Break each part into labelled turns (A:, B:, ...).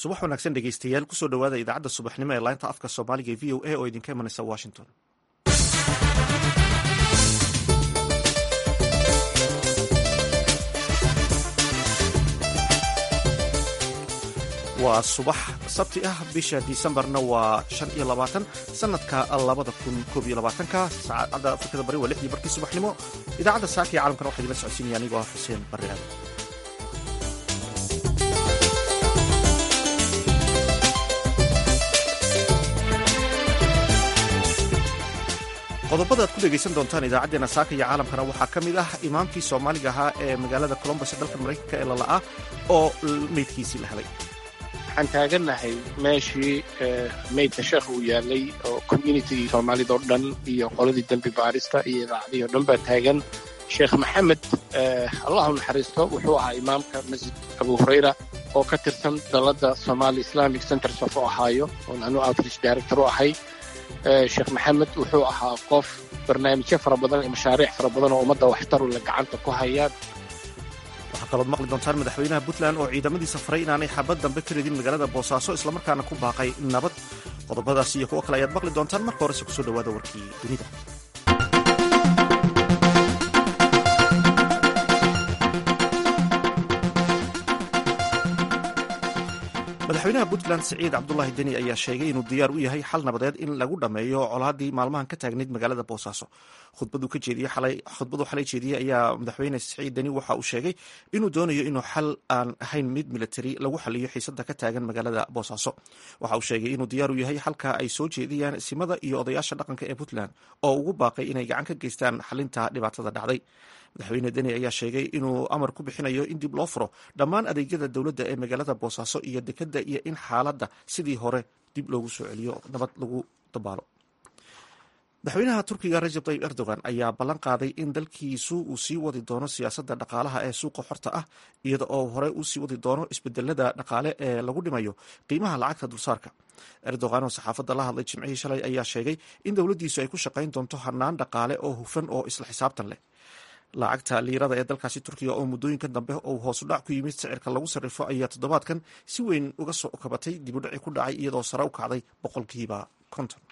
A: subax wanaagsan dhegeystayaal kusoo dhowaada idaacadda subaxnimo ee laanta afka soomaaliga e v o a oo idinka imanaysa washington waa subax sabti ah bisha disembarna waa shan iyo labaatan sanadka labada kun koob iyo labaatanka saacadda afrikada bari waa lixdii barkii subaxnimo idaacadda saaka iyo caalamkana waxaa idinla socodsiinaya anigoo ah xuseen barre aadan qodobada aad ku dhegaysan doontaan idaacaddeenna saaka iyo caalamkana waxaa ka mid ah imaamkii soomaaliga ahaa ee magaalada colombos ee dalka maraykanka ee lala'ah oo meydkiisii la helay
B: waxaan taagannahay meeshii meydka sheekh uu yaalay oo communitigii soomaalida oo dhan iyo qoladii dembi baarista iyo idaacadihii o dhan baa taagan sheekh maxamed allahu naxariisto wuxuu ahaa imaamka masjid abu hurayra oo ka tirsan dalladda somali islamic centers of ohio oon anu outreach director u ahay sheekh maxamed wuxuu ahaa qof barnaamijyo fara badan iyo mashaariic fara badan oo ummadda waxtaru la gacanta ku hayaan
A: waxaa kalood maqli doontaan madaxweynaha puntland oo ciidamadiisa faray inaanay xabad dambe ka ridin magaalada boosaaso islamarkaana ku baaqay nabad qodobadaas iyo kuwo kale ayaad maqli doontaan marka horese kusoo dhawaada warkii dunida madaxweynaha puntland siciid cabdulaahi deni ayaa sheegay inuu diyaar u yahay xal nabadeed in lagu dhammeeyo colaadii maalmahan ka taagnayd magaalada boosaaso khudbadu xalay jeediyey ayaa madaxweyne siciid deni waxa uu sheegay inuu doonayo inuu xal aan ahayn mid militari lagu xaliyo xiisada ka taagan magaalada boosaaso waxa uu sheegay inuu diyaar u yahay xalka ay soo jeediyaan simada iyo odayaasha dhaqanka ee puntland oo ugu baaqay inay gacan ka geystaan xalinta dhibaatada dhacday madaxweyne deni ayaa sheegay inuu amar ku bixinayo in dib loo furo dhammaan adeegyada dowladda ee magaalada boosaaso iyo dekadda iyo in xaaladda sidii hore dib loogu soo celiyo nabad lagu dabaalo madaxweynaha turkiga rajab tayyib erdogan ayaa ballan qaaday in dalkiisu uu sii wadi doono siyaasadda dhaqaalaha ee suuqa xorta ah iyada oo hore uu sii wadi doono isbedelada dhaqaale ee lagu dhimayo qiimaha lacagta dulsaarka erdogan oo saxaafadda la hadlay jimcihii shalay ayaa sheegay in dowladdiisu ay ku shaqayn doonto hanaan dhaqaale oo hufan oo isla xisaabtan leh lacagta liirada ee dalkaasi turkiga oo muddooyinkan dambe uu hoosu dhac ku yimid sicirka lagu sarrifo ayaa toddobaadkan si weyn uga soo kabatay dibudhaci ku dhacay iyadoo sare u kacday boqolkiiba konton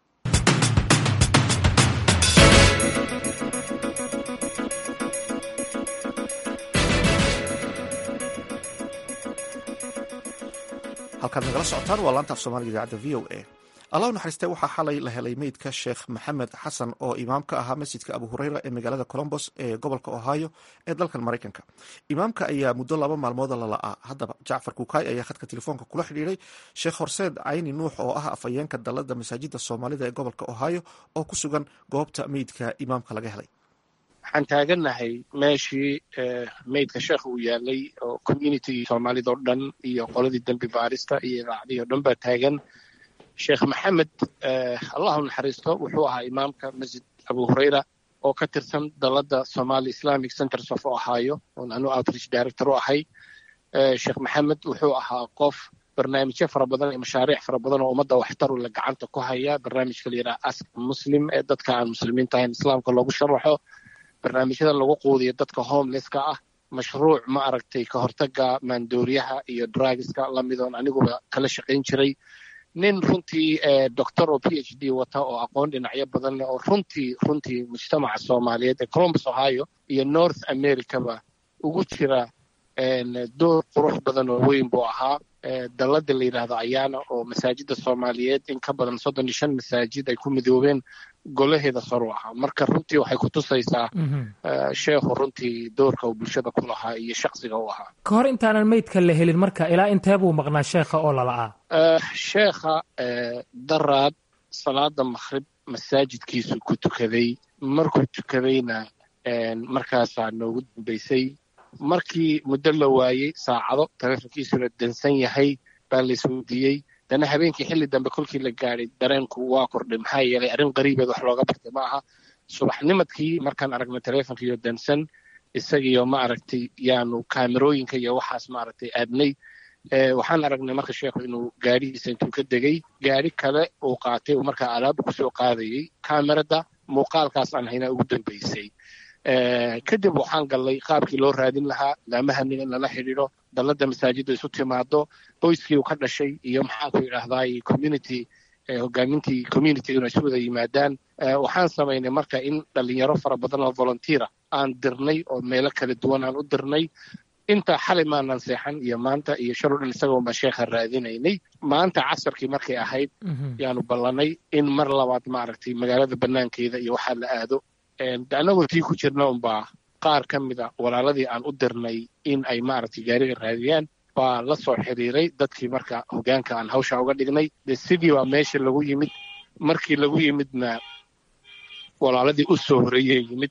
A: halkaad nagala socotaan waa laanta af soomaaliga idaacadda v o a allah naxariiste waxaa xalay la helay meydka sheekh maxamed xasan oo imaam ka ahaa masjidka abu hureyra ee magaalada colombos ee gobolka ohio ee dalkan maraykanka imaamka ayaa muddo laba maalmooda la la'aa haddaba jacfar kukaay ayaa khadka telefoonka kula xidhiiray sheekh horseed cayni nuux oo ah afhayeenka dalladda masaajidda soomaalida ee gobolka ohio oo ku sugan goobta meydka imaamka laga helay
B: waxaan taagannahay meeshii meydka sheekh uu yaalay oo communitigii soomaalida oo dhan iyo qoladii dembi baarista iyo idaacadihii o dhan baa taagan sheekh maxamed allahu naxariisto wuxuu ahaa imaamka masjid abu hurayra oo ka tirsan dalladda somali islamic centers of ohio oon anu outreach director u ahay sheekh maxamed wuxuu ahaa qof barnaamijyo fara badan iyo mashaariic fara badan oo ummadda waxtaru la gacanta ku haya barnaamijka la yidhaha ask muslim ee dadka aan muslimiinta ahayn islaamka loogu sharaxo barnaamijyada lagu quudiyo dadka homelesska ah mashruuc ma aragtay ka hortaga maandooriyaha iyo drugiska lamidoon aniguba kala shaqayn jiray nin runtii doctor oo p h d wata oo aqoon dhinacyo badan leh oo runtii runtii mujtamaca soomaaliyeed ee colombus ohio iyo north americaba ugu jira door qurux badan oo weyn buu ahaa dalladda la yidhaahdo ayaana oo masaajidda soomaaliyeed in ka badan soddon iyo shan masaajid ay ku midoobeen golaheeda saru ahaa marka runtii waxay ku tusaysaa sheekhu runtii doorka uu bulshada ku lahaa iyo shaksiga u ahaa
C: ka hor intaanan meydka la helin marka ilaa intee buu maqnaa sheekha oo lala'aa
B: sheekha daraad salaada makhrib masaajidkiisu ku tukaday markuu tukadayna markaasaa noogu dambaysay markii muddo la waayey saacado taleefonkiisuna dansan yahay baa la isweydiiyey dana habeenkii xilli dambe kolkii la gaadhay dareenku waa kordhay maxaa yeelay arrin qariibeed wax looga bartay ma aha subaxnimadkii markaan aragnay taleefonkiiyo dansan isagiyo ma aragtay yaanu kaamerooyinka iyo waxaas maaragtay aadnay waxaan aragnay marka sheekhu inuu gaadhihiisa intuu ka degay gaadhi kale uu qaatay uu markaa alaaba kusoo qaadayey kaamerada muuqaalkaas aan haynaa ugu dambaysay kadib waxaan gallay qaabkii loo raadin lahaa laamahanin in lala xidhiidho dalladda masaajidda isu timaado qoyskii uu ka dhashay iyo maxaanku yidhaahdaay community hogaamintii communityguna isu wada yimaadaan waxaan samaynay marka in dhalinyaro fara badan oo volunteera aan dirnay oo meelo kala duwan aan u dirnay intaa xalay maanan seexan iyo maanta iyo shalo dhan isagoonbaa sheekha raadinaynay maanta casarkii markay ahayd yaanu ballanay in mar labaad maaragtay magaalada banaankeeda iyo waxaa la aado annagoo tii ku jirna unbaa qaar ka mida walaaladii aan u dirnay in ay maaragtay gaariga raadiyaan baa la soo xiriiray dadkii marka hogaanka aan hawsha uga dhignay de sidii baa meesha lagu yimid markii lagu yimidna walaaladii u soo horeeyey yimid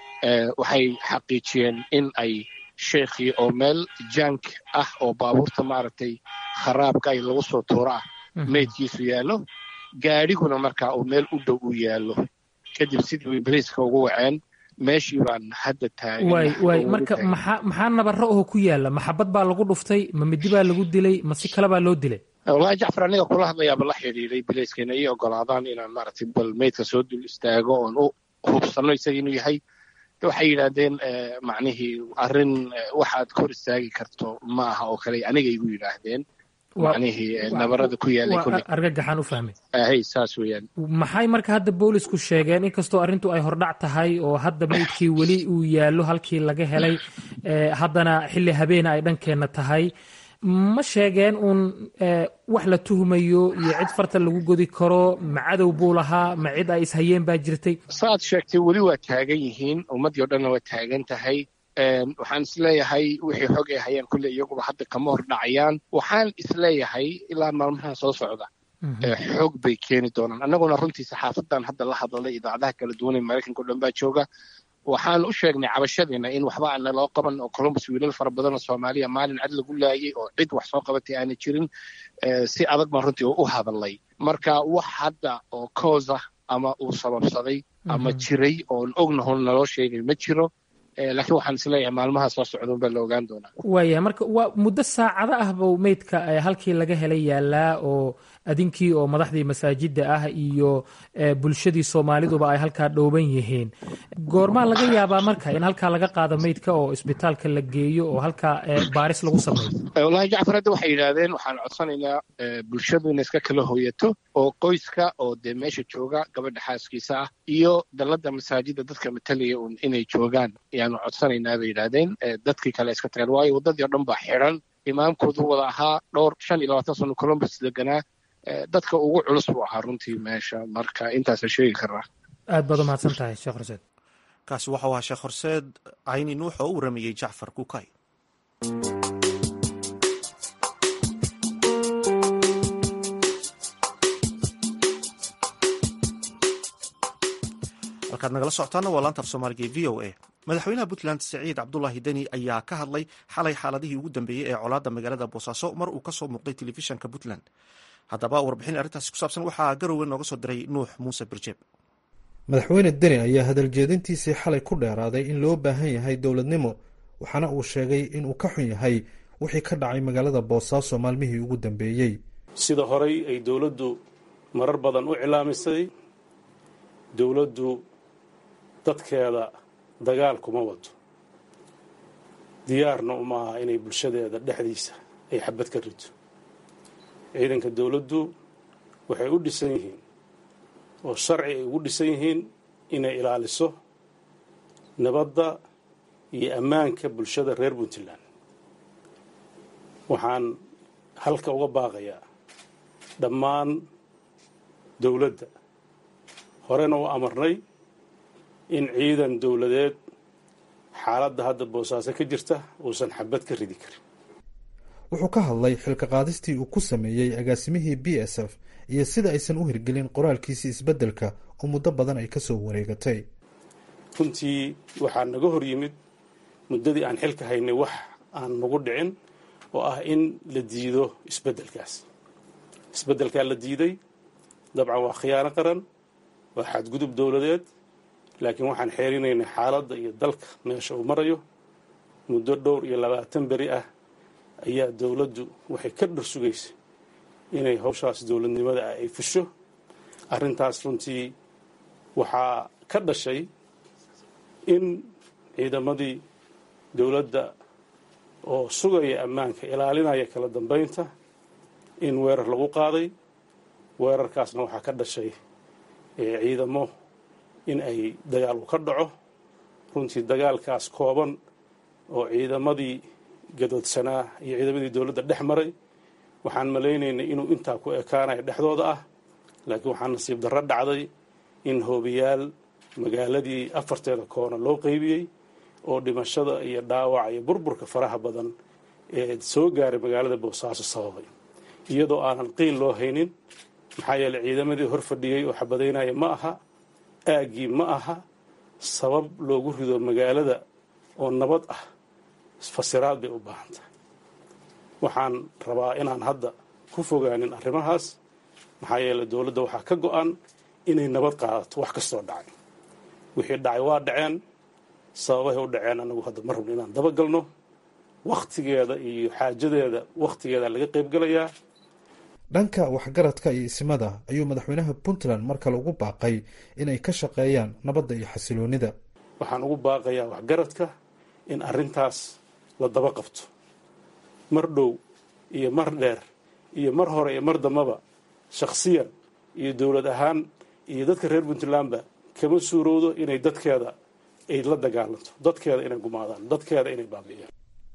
B: waxay xaqiijiyeen in ay sheekhii oo meel jank ah oo baabuurta maaragtay kharaabka ay lagu soo tuuro ah meydkiisu yaallo gaadhiguna markaa uu meel u dhow u yaallo kadib sidii way bariiska ugu waceen meeshii baan hadda
C: waay waay marka maxaa maxaa nabaro oo ku yaalla maxabad baa lagu dhuftay ma midi baa lagu dilay ma si kale baa loo dilay
B: wallahi jacfar aniga kula hadlayaaba la xidhiiray bilayskayna ii ogolaadaan inaan maaragtay bal meydka soo dul istaago oon u hubsanno isaga inuu yahay waxay yidhaahdeen macnihii arrin waxaad kor istaagi karto ma aha oo kale aniga igu yidhaahdeen macnihii nabarada ku yaalay kulli
C: argagaxaan u fahmay
B: hay saas weeyaan
C: maxay marka hadda boolisku sheegeen inkastoo arrintu ay hordhac tahay oo hadda meydkii weli uu yaallo halkii laga helay haddana xilli habeena ay dhankeenna tahay ma sheegeen uun wax la tuhmayo iyo cid farta lagu godi karo ma cadow buu lahaa ma cid ay ishayeen baa jirtay
B: saaad sheegtay weli waa taagan yihiin ummaddii o dhanna waa taagan tahay waxaan isleeyahay wixii xog ay hayaan kulle iyaguba hadda kama hor dhacayaan waxaan isleeyahay ilaa maalmaha soo socda xoog bay keeni doonaan annaguna runtii saxaafadan hadda la hadlalay idaacadaha kala duwan ee maraykanka o dhan baa jooga waxaan u sheegnay cabashadiina in waxba aana loo qaban oo columbus wiilal fara badan oo soomaaliya maalin cad lagu laayay oo cid wax soo qabatay aana jirin si adag baan runtii u hadalay marka wax hadda oo coosa ama uu sababsaday ama jiray oon ognahon naloo sheegay ma jiro laakiin waxaan isleeyahay maalmaha soo socdaun baa la ogaan doonaa
C: waaya marka waa muddo saacado ah buu meydka halkii laga helay yaalaa oo adinkii oo madaxdii masaajidda ah iyo bulshadii soomaaliduba ay halkaa dhooban yihiin goormaa laga yaabaa marka in halkaa laga qaado meydka oo isbitaalka la geeyo oo halkaa baaris lagu sameeyo
B: wallahi jacfar hadda waxay yidhaahdeen waxaan codsanaynaa bulshadu inay iska kala hooyato oo qoyska oo dee meesha jooga gabadha xaaskiisa ah iyo dalladda masaajidda dadka matalaya un inay joogaan ayaanu codsanaynaa bay yidhaahdeen dadkii kale iska tageen waayo waddadii o dhan baa xidhan imaamkoodu wada ahaa dhowr shan iyo labaatan sano columbus deganaa dadka ugu culus buu ahaa runtii meesha marka intaasa sheegi karaa
C: aad baad u mahadsan tahay sheekh horseed
A: kaasi waxau ahaa sheekh horseed cayni nuux oo u waramayey jacfar kukay halkaad nagala socotaana waa laanta af soomaaliga e v o a madaxweynaha puntland siciid cabdulaahi deni ayaa ka hadlay xalay xaaladihii ugu dambeeyey ee colaadda magaalada boosaaso mar uu ka soo muuqday telefishanka puntland haddaba warbixin arrintaasi ku saabsan waxaa garowe nooga soo diray nuux muuse birjeeb
D: madaxweyne deni ayaa hadaljeedintiisii xalay ku dheeraaday in loo baahan yahay dowladnimo waxaana uu sheegay inuu ka xun yahay wixii ka dhacay magaalada boosaaso maalmihii ugu dambeeyey
E: sida horey ay dowladdu marar badan u cilaamisay dowladdu dadkeeda dagaal kuma wado diyaarna uma aha inay bulshadeeda dhexdiisa ay xabad ka rito ciidanka dowladdu waxay u dhisan yihiin oo sharci ay ugu dhisan yihiin inay ilaaliso nabadda iyo ammaanka bulshada reer puntland waxaan halka uga baaqayaa dhammaan dowladda horena u amarnay in ciidan dowladeed xaaladda hadda boosaaso ka jirta uusan xabad ka ridi karin
D: wuxuu ka hadlay xilka qaadistii uu ku sameeyey agaasimihii b s f iyo sida aysan u hirgelin qoraalkiisii isbeddelka oo muddo badan ay ka soo wareegatay
E: runtii waxaa naga hor yimid muddadii aan xilka haynay wax aan nagu dhicin oo ah in la diido isbeddelkaas isbeddelkaa la diiday dabcan waa khiyaano qaran waa xadgudub dowladeed laakiin waxaan xeerinaynay xaaladda iyo dalka meesha uu marayo muddo dhowr iyo labaatan beri ah ayaa dowladdu waxay ka dhar sugaysay inay hawshaas dowladnimada ah ay fusho arrintaas runtii waxaa ka dhashay in ciidamadii dowladda oo sugaya ammaanka ilaalinaya kala dambaynta in weerar lagu qaaday weerarkaasna waxaa ka dhashay ciidamo in ay dagaal u ka dhaco runtii dagaalkaas kooban oo ciidamadii gadoodsanaa iyo ciidamadii dowladda dhex maray waxaan malaynaynay inuu intaa ku ekaanayo dhexdooda ah laakiin waxaa nasiib darro dhacday in hoobiyaal magaaladii afarteeda koona loo qeybiyey oo dhimashada iyo dhaawaca iyo burburka faraha badan ee soo gaaray magaalada boosaaso sababay iyadoo aanan qiil loo haynin maxaa yeeley ciidamadii hor fadhiyey oo xabadaynaya ma aha aaggii ma aha sabab loogu rido magaalada oo nabad ah fasiraad bay u baahan tahay waxaan rabaa inaan hadda ku fogaanin arrimahaas maxaa yeeley dowladda waxaa ka go-an inay nabad qaadato wax kastoo dhacay wixii dhacay waa dhaceen sababahay u dhaceen anagu hadda ma rabno inaan dabagalno wakhtigeeda iyo xaajadeeda wakhtigeeda laga qaybgalayaa
D: dhanka waxgaradka iyo isimada ayuu madaxweynaha puntland mar kale ugu baaqay inay ka shaqeeyaan nabadda iyo xasiloonida
E: waxaan ugu baaqayaa waxgaradka in arrintaas la daba qabto mar dhow iyo mar dheer iyo mar hore iyo mar dambaba shakhsiyan iyo dowlad ahaan iyo dadka reer puntlandba kama suurowdo inay dadkeeda ay la dagaalanto dadkeeda inay gumaadaan dadkeeda inay baabi'iyaan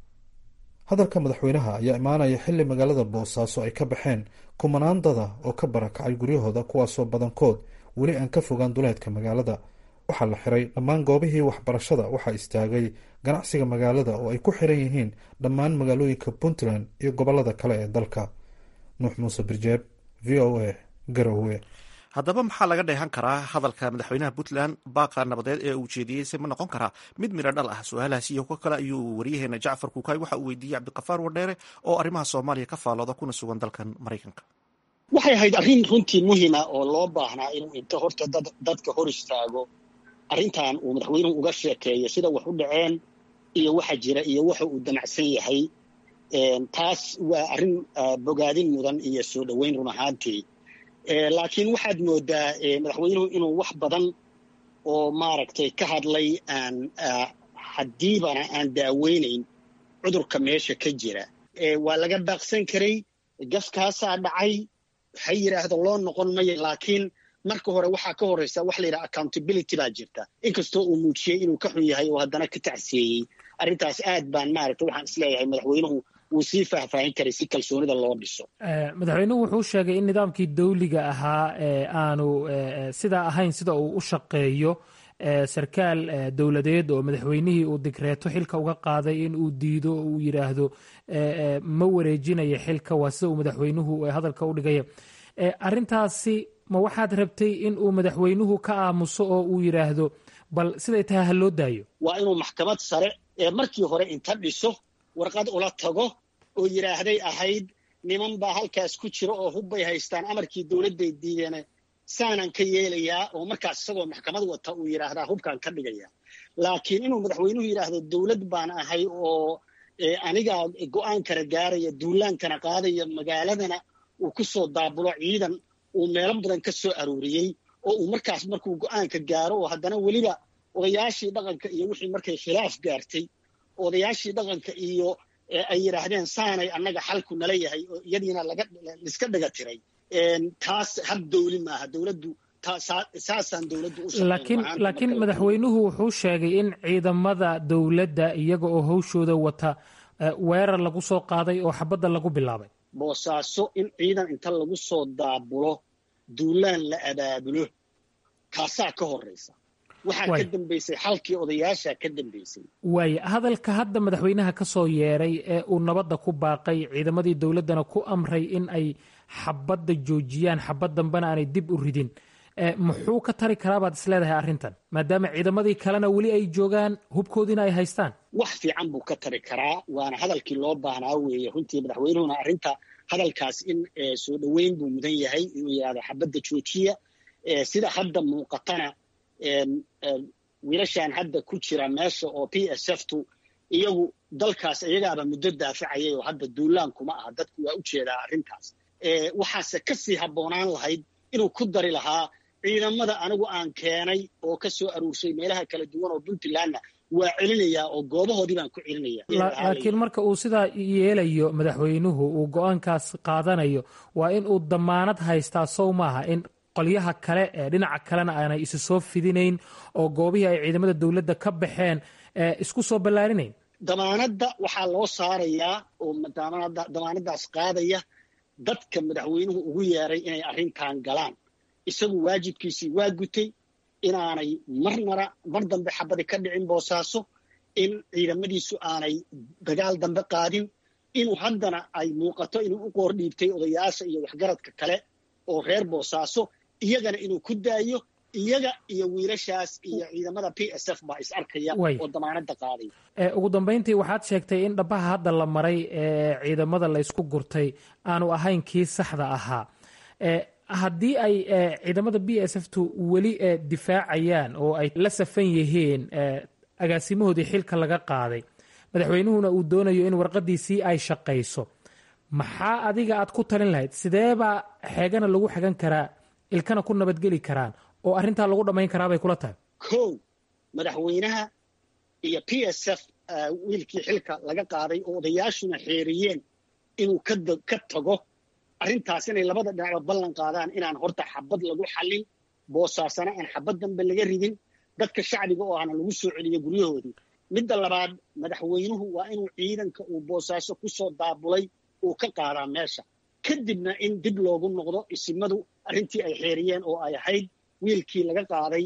D: hadalka madaxweynaha ayaa imaanaya xilli magaalada boosaaso ay ka baxeen kumanaan dada oo ka barakacay guryahooda kuwaasoo badankood weli aan ka fogaan duleedka magaalada waxaa la xiray dhammaan goobihii waxbarashada waxaa istaagay ganacsiga magaalada oo ay ku xiran yihiin dhammaan magaalooyinka puntland iyo gobolada kale ee dalka nuux muuse birjeeb v o a garowe
A: haddaba maxaa laga dheehan karaa hadalka madaxweynaha puntland baaqa nabadeed ee uu jeediyey se ma noqon karaa mid midho dhal ah su-aalahaas iyo kuwo kale ayuu waryaheena jacfar kuukay waxa uu weydiiyey cabdiqafaar wardheere oo arrimaha soomaaliya ka faalooda kuna sugan dalkan maraykanka
F: waxay ahayd arrin runtii muhima oo loo baahnaa inuu inta horta dadka hor istaago arrintan uu madaxweynuhu uga sheekeeyo sida wax u dhaceen iyo waxa jira iyo waxa uu damacsan yahay taas waa arrin bogaadin mudan iyo soo dhoweyn run ahaantii laakiin waxaad moodaa madaxweynuhu inuu wax badan oo maaragtay ka hadlay aan haddiibana aan daaweynayn cudurka meesha ka jira waa laga baaqsan karay gaskaasaa dhacay ha yidhaahdo loo noqon maya laakiin marka hore waxaa ka horreysa waxa la yidhaha accountability baa jirta inkastoo uu muujiyey inuu ka xun yahay oo haddana ka tacsiyeeyey arrintaas aad baan maaragtay waxaan isleeyahay madaxweynuhu wuu sii faahfaahin karay si kalsoonida loo dhiso
C: madaxweynuhu wuxuu sheegay in nidaamkii dawliga ahaa aanu sidaa ahayn sida uu u shaqeeyo sarkaal dowladeed oo madaxweynihii uu digreeto xilka uga qaaday in uu diido oo uu yidhaahdo ma wareejinaya xilka waa sida uu madaxweynuhu hadalka u dhigaya arrintaasi ma waxaad rabtay in uu madaxweynuhu ka aamuso oo uu yidhaahdo bal siday tahay ha loo daayo
F: waa inuu maxkamad sare ee markii hore inta dhiso warqad ula tago oo yidhaahday ahayd niman baa halkaas ku jira oo hubbay haystaan amarkii dowladday diideen saanaan ka yeelayaa oo markaas isagoo maxkamad wata uu yidhaahdaa hubkaan ka dhigaya laakiin inuu madaxweynuhu yidhaahdo dowlad baan ahay oo anigaa go'aan kala gaaraya duulaankana qaadaya magaaladana uu ku soo daabulo ciidan uu meelo badan ka soo arooriyey oo uu markaas markuu go'aanka gaaro oo haddana weliba odayaashii dhaqanka iyo wixii markay khilaaf gaartay odayaashii dhaqanka iyo ay yidhaahdeen saanay annaga xalku nala yahay oo iyadiina laiska dhaga tiray taas hab dowli maaha dowladdu saasaan dowladdu
C: laakiin madaxweynuhu wuxuu sheegay in ciidamada dowladda iyaga oo hawshooda wata weerar lagu soo qaaday oo xabadda lagu bilaabay
F: boosaaso in ciidan inta lagu soo daabulo duulaan la abaabulo kaasaa ka horraysa waxaa ka dambaysay xalkii odayaasha ka dambaysay
C: waaya hadalka hadda madaxweynaha ka soo yeeray ee uu nabadda ku baaqay ciidamadii dowladdana ku amray in ay xabadda joojiyaan xabad dambena aanay dib u ridin muxuu ka tari karaa baad is leedahay arrintan maadaama ciidamadii kalena weli ay joogaan hubkoodiina ay haystaan
F: wax fiican buu ka tari karaa waana hadalkii loo baahnaa weeye runtii madaxweynuhuna arrinta hadalkaas in soo dhoweyn buu mudan yahay inuu yidhahdo xabadda joojiya sida hadda muuqatana wiilashan hadda ku jira meesha oo p s f tu iyagu dalkaas iyagaaba muddo daafacayay oo hadda duulaan kuma aha dadku waa u jeedaa arrintaas waxaase ka sii habboonaan lahayd inuu ku dari lahaa ciidamada anigu aan keenay oo ka soo aruurshay meelaha kala duwan oo puntlandna waa celinayaa oo goobahoodii baan ku celinaya
C: laakiin marka uu sidaa yeelayo madaxweynuhu uu go-aankaas qaadanayo waa in uu damaanad haystaa sow maaha in qolyaha kale ee dhinaca kalena aanay isu soo fidinayn oo goobihii ay ciidamada dowladda ka baxeen isku soo ballaarinayn
F: damaanadda waxaa loo saarayaa oo damaanaddaas qaadaya dadka madaxweynuhu ugu yeeray inay arrintan galaan isagu waajibkiisii waa gutay inaanay marnara mar dambe xabadi ka dhicin boosaaso in ciidamadiisu aanay dagaal dambe qaadin inuu haddana ay muuqato inuu u qoor dhiibtay odayaasha iyo waxgaradka kale oo reer boosaaso iyagana inuu ku daayo iyaga iyo wiilashaas iyo ciidamada p s f baa is arkaya oo damaanadda qaaday
C: ugu dambayntii waxaad sheegtay in dhabaha hadda la maray ee ciidamada laysku gurtay aanu ahayn kii saxda ahaa haddii ay ciidamada b s f tu weli difaacayaan oo ay la safan yihiin agaasimahoodii xilka laga qaaday madaxweynuhuna uu doonayo in warqadiisii ay shaqayso maxaa adiga aad ku talin lahayd sideebaa xeegana lagu xegan karaa ilkana ku nabadgeli karaan oo arrintaa lagu dhammayn karaa bay kula tahay
F: kow madaxweynaha iyo p s f wiilkii xilka laga qaaday oo odayaashuna xeeriyeen inuu ka tago arrintaas inay labada dhinacba ballan qaadaan inaan horta xabad lagu xallin boosaasana aan xabad dambe laga ridin dadka shacbiga oo ahna lagu soo celiyo guryahoodii midda labaad madaxweynuhu waa inuu ciidanka uu boosaaso ku soo daabulay uu ka qaadaa meesha kadibna in dib loogu noqdo isimadu arrintii ay xeeriyeen oo ay ahayd wiilkii laga qaaday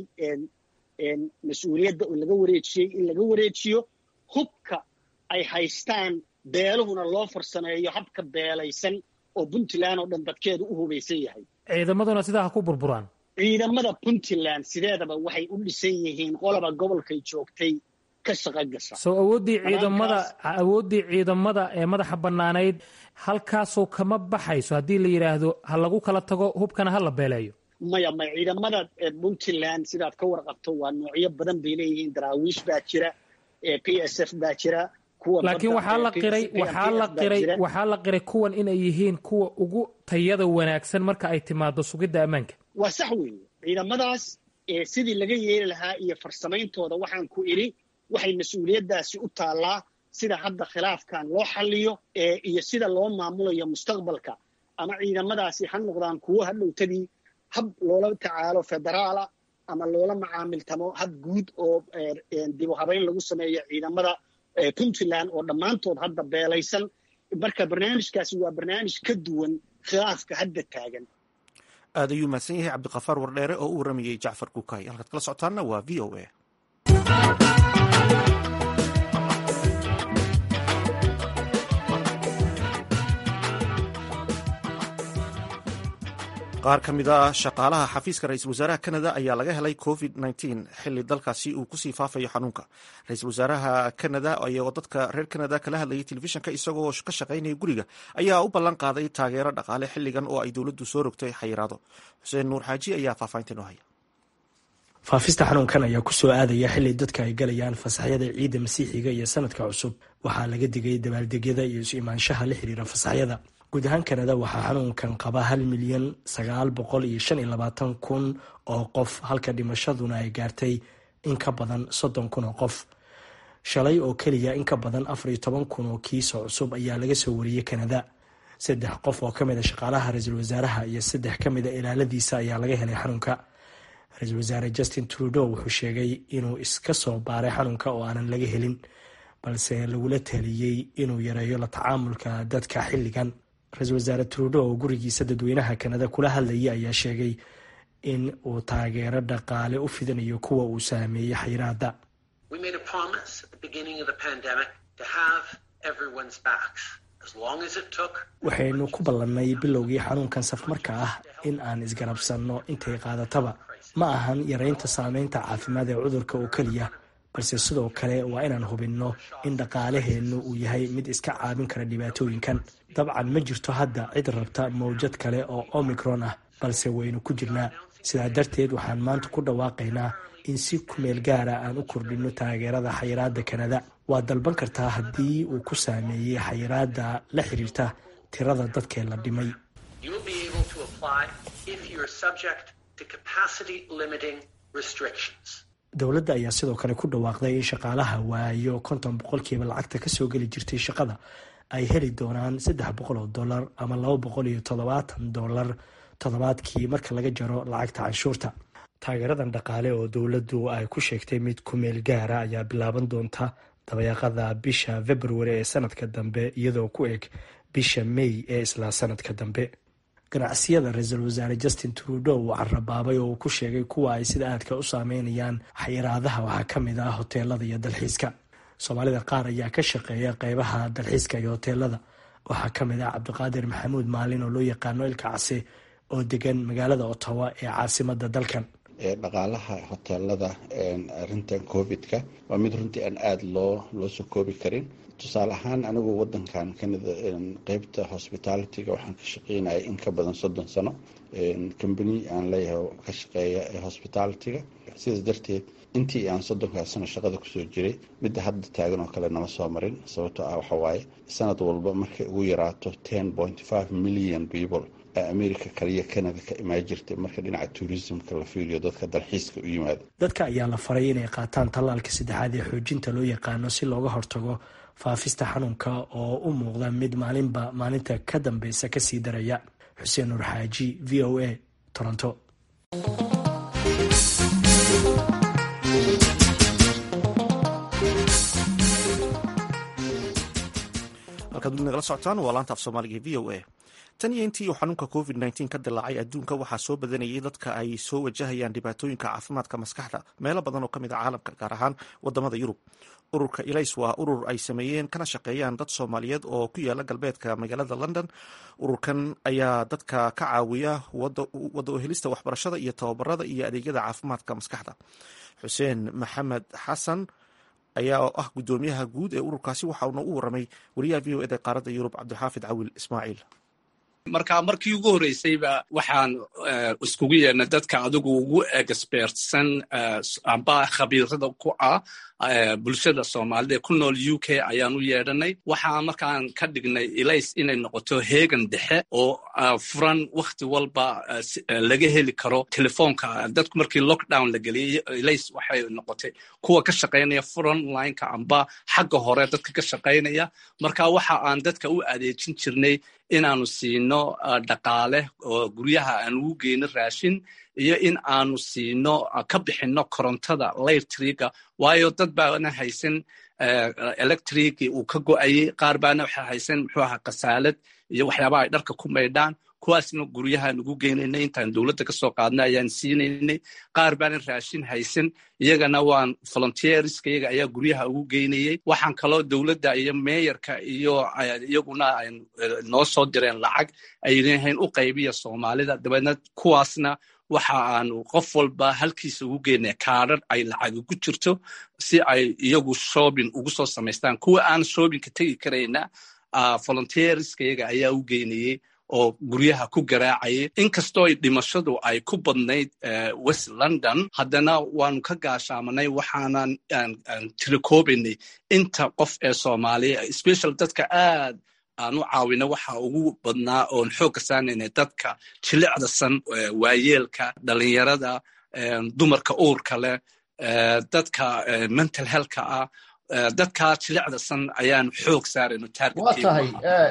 F: mas-uuliyadda oo laga wareejiyey in laga wareejiyo hubka ay haystaan beeluhuna loo farsameeyo habka beelaysan oo puntland oo dhan dadkeedu u hubaysan yahay
C: ciidamaduna sidaa ha ku burburaan
F: ciidamada puntland sideedaba waxay u dhisan yihiin qoloba gobolkay joogtay ka shaqa gasha
C: soo awooddii ciidamada awooddii ciidamada ee madaxa bannaanayd halkaasoo kama baxayso haddii la yidhaahdo ha lagu kala tago hubkana ha la beeleeyo
F: maya maya ciidamada puntland sidaad ka warqabto waa noocyo badan bay leeyihiin daraawiish baa jira p s f baa jira
C: laakiin waxaa la qiray waxaa la qiray waxaa la qiray kuwan inay yihiin kuwa ugu tayada wanaagsan marka ay timaado sugidda ammaanka
F: waa sax weeye ciidamadaas sidii laga yeeli lahaa iyo farsamayntooda waxaan ku idhi waxay mas-uuliyaddaasi u taallaa sida hadda khilaafkan loo xalliyo iyo sida loo maamulayo mustaqbalka ama ciidamadaasi ha noqdaan kuwo hadhowtadii hab loola tacaalo federaala ama loola macaamiltamo hab guud oo dib u habayn lagu sameeyo ciidamada puntland oo dhammaantood hadda beelaysan marka barnaamijkaasi waa barnaamij ka duwan khilaafka hadda taagan
A: aad ayuu mahadsan yahay cabdikafaar wardheere oo u waramayey jacfar kuukay halkaad kala socotaanna waa v o a qaar ka mid a shaqaalaha xafiiska ra-iisul wasaaraha kanada ayaa laga helay covid xili dalkaasi uu kusii faafayo xanuunka ra-iisul wasaaraha kanada ayagoo dadka reer kanada kala hadlayay telefishinka isagoo ka shaqaynaya guriga ayaa u ballan qaaday taageero dhaqaale xiligan oo ay dowladdu soo rogtay xayiraado xuseen nuur xaaji ayaa faahfaahinta noo haya
G: faafista xanuunkan ayaa kusoo aadaya xili dadka ay galayaan fasaxyada ciidda masiixiga iyo sanadka cusub waxaa laga digay dabaaldegyada iyo isu imaanshaha la xiriira fasaxyada guud ahaan kanada waxaa xanuunkan qaba hal milyan sagaal boqol iyo shan iyo labaatan kun oo qof halka dhimashaduna ay gaartay in ka badan soddon kun oo qof shalay oo keliya in ka badan afar iyo toban kun oo kiisoo cusub ayaa laga soo wariyey kanada saddex qof oo kamid a shaqaalaha ra-iisul wasaaraha iyo saddex ka mid a ilaaladiisa ayaa laga helay xanuunka ra-iisul wasaare justin trudeau wuxuu sheegay inuu iska soo baaray xanuunka oo aanan laga helin balse lagula taliyey inuu yareeyo la tacaamulka dadka xilligan ra-iisul wasaare trudeau oo gurigiisa dadweynaha kanada kula hadlayay ayaa sheegay in uu taageero dhaqaale u fidinayo kuwa uu saameeyey xayiraada waxaynu ku ballannay bilowgii xanuunkan safmarka ah in aan isgarabsanno intay qaadataba ma ahan yareynta saameynta caafimaad ee cudurka oo keliya balse sidoo kale waa inaan hubinno in dhaqaalaheennu uu yahay mid iska caabin kara dhibaatooyinkan dabcan ma jirto hadda cid rabta mawjad kale oo omicron ah balse waynu ku jirnaa sidaa darteed waxaan maanta ku dhawaaqaynaa in si kumeel gaara aan u kordhinno taageerada xayiraada kanada waad dalban kartaa haddii uu ku saameeyey xayiraada la xiriirta tirada dadkee la dhimay dowladda ayaa sidoo kale ku dhawaaqday in shaqaalaha waayo konton boqolkiiba lacagta kasoo geli jirtay shaqada ay heli doonaan saddex boqol oo dollar ama laba boqol iyo toddobaatan dollar toddobaadkii marka laga jaro lacagta canshuurta taageeradan dhaqaale oo dowladdu ay ku sheegtay mid ku meel gaara ayaa bilaaban doonta dabayaaqada bisha februari ee sanadka dambe iyadoo ku eg bisha may ee isla sanadka dambe ganacsiyada ra-iisul wasaare justin trudeau uu carabaabay oo uu ku sheegay kuwa ay sida aadka u saameynayaan xayiraadaha waxaa ka mid ah hoteelada iyo dalxiiska soomaalida qaar ayaa ka shaqeeya qeybaha dalxiiska iyo hoteelada waxaa ka mid ah cabdiqaadir maxamuud maalin oo loo yaqaano ilka case oo degan magaalada ottawa ee caasimada dalkan
H: dhaqaalaha hoteelada arintan covid-ka waa mid runtii aan aada loo loo soo koobi karin tusaale ahaan anigu wadankan kanada qeybta hospitalityga waxaan ka shaqeynaya in ka badan soddon sano combany aan leeyahay ka shaqeeya ee hospitalityga sidaas darteed intii aan soddonkaas sano shaqada kusoo jiray midda hadda taagan oo kale nama soo marin sababtoo ah waxawaaye sanad walba markay ugu yaraato ten point five million people america kaliya canada ka imaan jirtay marka dhinaca tourismka la fiiriyo dadka dalxiiska u yimaada
G: dadka ayaa la faray inay qaataan tallaalka saddexaad ee xoojinta loo yaqaano si looga hortago faafista xanuunka oo u muuqda mid maalinba maalinta ka dambeysa kasii daraya xuseen nuur xaaji v o a toronto
A: halkaad weli nagala socotaan waa laanta af soomaaliga v o a tan iyo intii uu xanuunka covid nteen ka dilaacay adduunka waxaa soo badanayay dadka ay soo wajahayaan dhibaatooyinka caafimaadka maskaxda meelo badan oo kamid a caalamka gaar ahaan wadamada yurub ururka ilays waa urur ay sameeyeen kana shaqeeyaan dad soomaaliyeed oo ku yaala galbeedka magaalada london ururkan ayaa dadka ka caawiya wada uhelista waxbarashada iyo tababarada iyo adeegyada caafimaadka maskaxda xuseen maxamed xasan ayaa ah gudoomiyaha guud ee ururkaasi waxa uuna u waramay wariyaha v o eda qaaradda yurub cabdixaafid cawil ismaaciil
I: marka markii ugu horreysayba waxaan iskugu yeedhnay dadka adigu ugu expertsan amba khabiirada ku ah bulshada soomaalida ee ku nool u k ayaan u yeedhanay waxaa markaan ka dhignay ilays inay noqoto heegan dhexe oo furan wakhti walba laga heli karo telefoonka dadku markii lockdown la geliyay ilays waxay noqotay kuwa ka shaqaynaya frontlineka amba xagga hore dadka ka shaqaynaya marka waxa aan dadka u adeejin jirnay inaanu siino dhaqaale oo guryaha aan ugu geyno raashin iyo in aanu siino ka bixinno korontada laytriga waayo dad baana haysan electrigi uu ka go'ayay qaar baana waxa haysan muxuu ahaa kasaalad iyo waxyaabaha ay dharka ku maydhaan kuwaasna guryahaan ugu geynaynay intaan dowladda ka soo qaadna ayaan siinaynay qaar baanan raashin haysan iyagana waan volunteerska iyaga ayaa guryaha ugu geynayay waxaan kaloo dowladda iyo meeyarka iyo iyaguna noo soo direen lacag ay leeyihiin u qaybiya soomaalida dabeedna kuwaasna waxa aanu qof walba halkiisa ugu geynaya kaadhar ay lacag ugu jirto si ay iyagu shoobin ugu soo samaystaan kuwa aan shoobinka tegi karayna volunteerska iyaga ayaa u geynayay oo guryaha ku garaacayay inkastoo dhimashadu ay ku badnayd west london haddana waanu ka gaashaamanay waxaanan tirakoobaynay inta qof ee soomaaliya special dadka aad aan u caawina waxa ugu badnaa oon xoogka saanaynay dadka jilicda san waayeelka dhalinyarada dumarka uurka leh dadka mental healthka ah dadka jilicda san ayaan xoog saarayno
J: waa tahay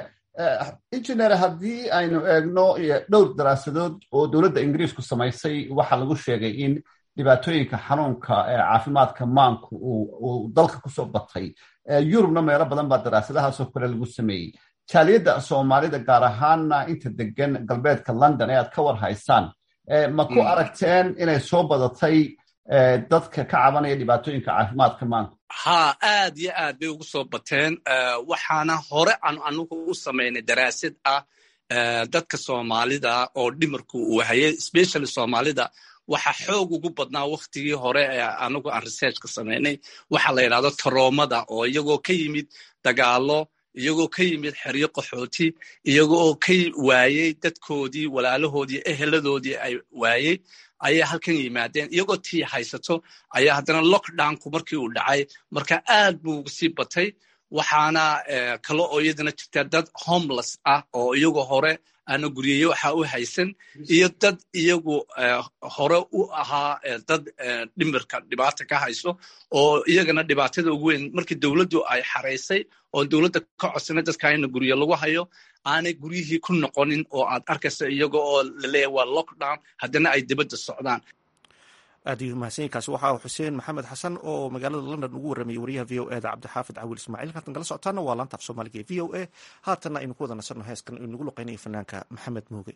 J: engineer haddii aynu eegno dhowr daraasadood oo dowladda ingiriisku samaysay waxaa lagu sheegay in dhibaatooyinka xanuunka caafimaadka maanku uu dalka kusoo batay yurubna meelo badan baa daraasadahaasoo kale lagu sameeyey jaaliyadda soomaalida gaar ahaanna inta degan galbeedka london ee aad ka war haysaan ma ku aragteen inay soo badatay dadka ka cabanaya dhibaatooyinka caafimaadka maanka
I: haa aad iyo aad bay ugu soo bateen waxaana hore aan anugu u samaynay daraasad ah dadka soomaalida oo dhimarku uu hayay specially soomaalida waxa xoog ugu badnaa waktigii hore ee anagu aan researchka samaynay waxa la yidhahdo taroomada oo iyagoo ka yimid dagaalo iyagoo ka yimid xeryo qaxooti iyagoo ka waayey dadkoodii walaalahoodii eheladoodii ay waayey ayay halkan yimaadeen iyagoo tii haysato ayaa haddana lockdownku markii uu dhacay marka aad buu sii batay waxaana kale oo iyadana jirta dad homeless ah oo iyagoo hore aana guryeyo waxa u haysan iyo dad iyagu hore u ahaa dad dhimirka dhibaata ka hayso oo iyagana dhibaatada ugu weyn markii dowladdu ay xaraysay oo dowladda ka codsanay dadka ina gurye lagu hayo aanay guryihii ku noqonin oo aad arkaysa iyaga oo laleeyahy waa lockdown haddana ay dibadda socdaan
A: aad ayuu mahadsanyainkaasi waxa uu xuseen maxamed xasan oo magaalada london ugu warramayay wariyaha v o eda cabdixaafid cawiil ismaaciil halkan kala socotaana waa laanta af soomaaliga ee v o a haatanna aynu ku wada nasanno heeskan uu nagu luqeynayo fanaanka maxamed muuge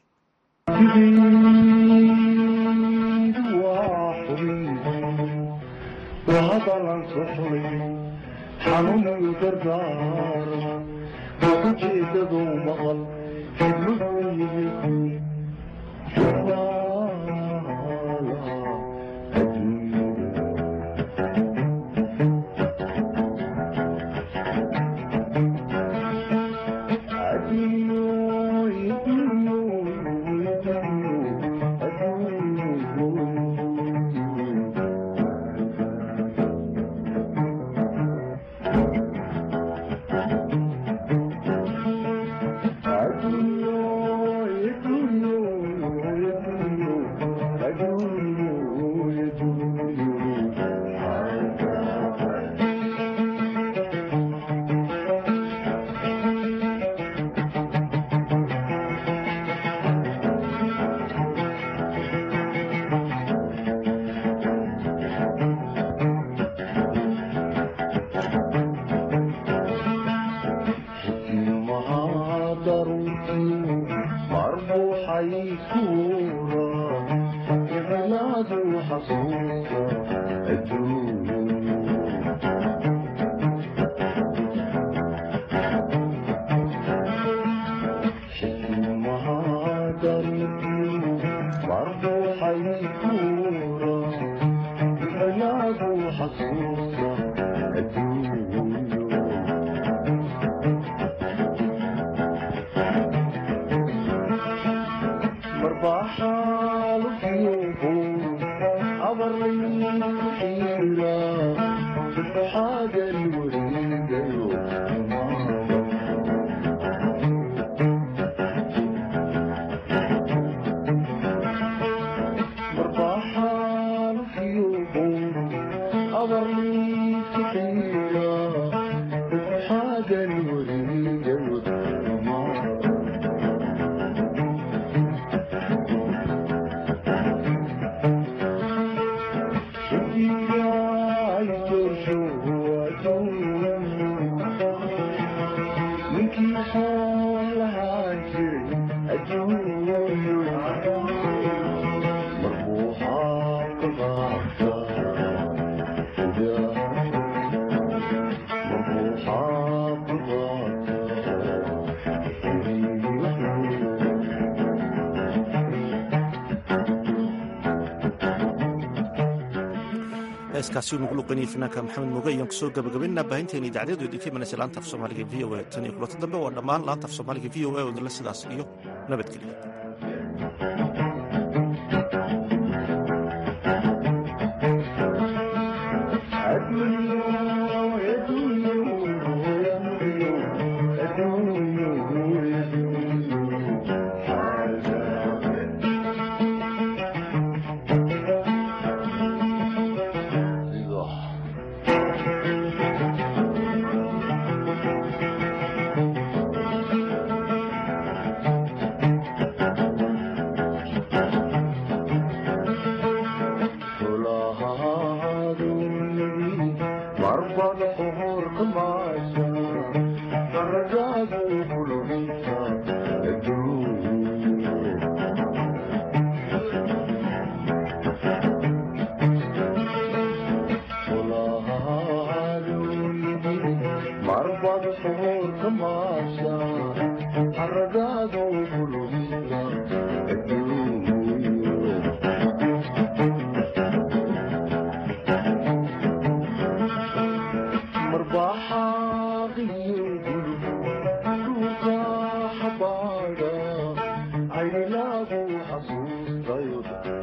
K: xanuunayu dardaarma ujeedadu maqal xidmuhu yimid
A: heeskaasi uu nagu luqeynayay fanaanka maxamed muge ayaan kusoo gabagabaynaa baahinteena idaacadyadu idinka imanaysa laanta af soomaaliga v o a tan iyo kulanta dambe waa dhammaan laanta af soomaaliga v o a oo idinla sidaas iyo nabadgelyo
K: aylagu xasuustayo